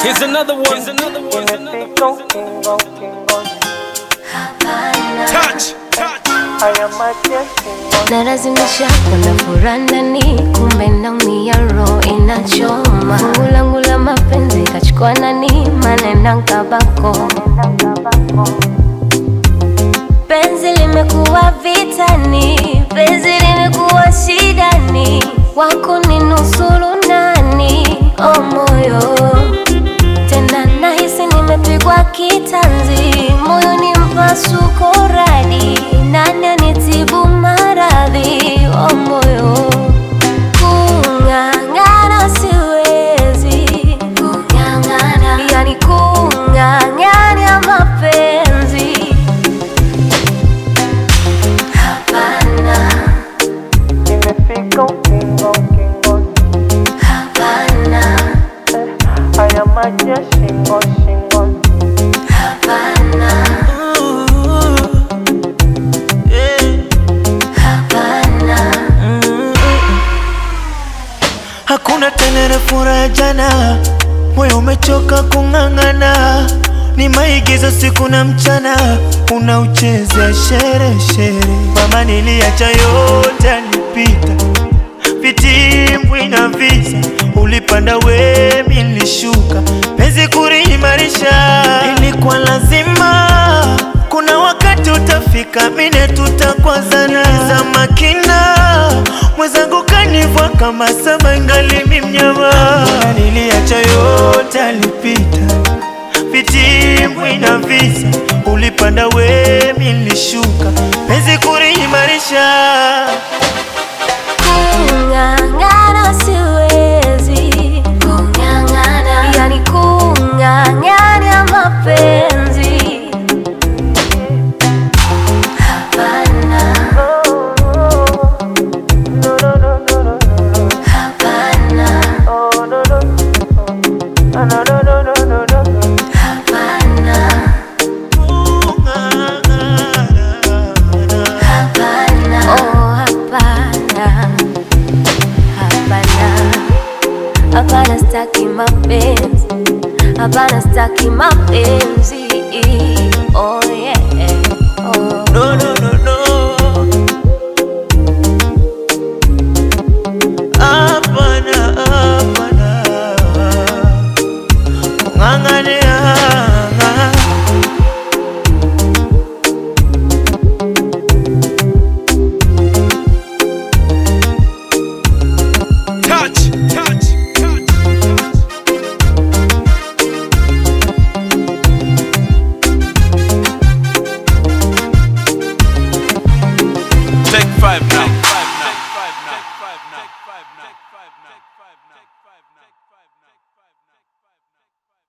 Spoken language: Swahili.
Here's another one. Here's another one. Here's another Imefika one. ukingo ukingoni, Touch, touch. haya maji ya shingoni. nalazimisha kuna furaha ndani, kumbe naumia, roho inachoma. Fungu langu la mapenzi kachukua nani, manena nkabako. Penzi limekuwa vitani, penzi limekuwa shidani, wako ni nusuru nani? O moyo tena nahisi nimepigwa kitanzi, moyo ni mpasuko radi, nani anitibu maradhi? O moyo kung'ang'ana siwezi, kung'ang'ana yani kung'ang'ania mapenzi hapana, Imefika ukingo ukingoni, hapana, haya maji ya shingo shingoni. hapana, hapana. Hakuna tena ile furaha ya jana, moyo umechoka kung'ang'ana, ni maigizo siku na mchana, unauchezea shere shere. Mama, niliacha yote alipita, vitimbwi na visa, ulipanda we, mi nilishuka, penzi kuliimarisha ilikuwa lazima. Kuna wakati utafika, mine tutakwazana za makina, mwenzangu kanivua kama sama, ingali mi mnyama. Mbona niliacha yote alipita, vitimbwi na visa, ulipanda we, mi nilishuka, penzi kuliimarisha Kung'ang'ana siwezi, kung'ang'ana yani kung'ang'ania mapenzi hapana, No, no, no, no, no, no. hapana, Oh, no, no. Ah, no, no, no, no, no, no, no. hapana, hapana, oh hapana, hapana, hapana, staki mapenzi, hapana, staki mapenzi, oh yeah, oh. No, no, no, no. Hapana, hapana. Kung'ang'ania. Touch, touch, touch. Take five now. Take five now. Take five now. Take five now. Take five now. Take five now.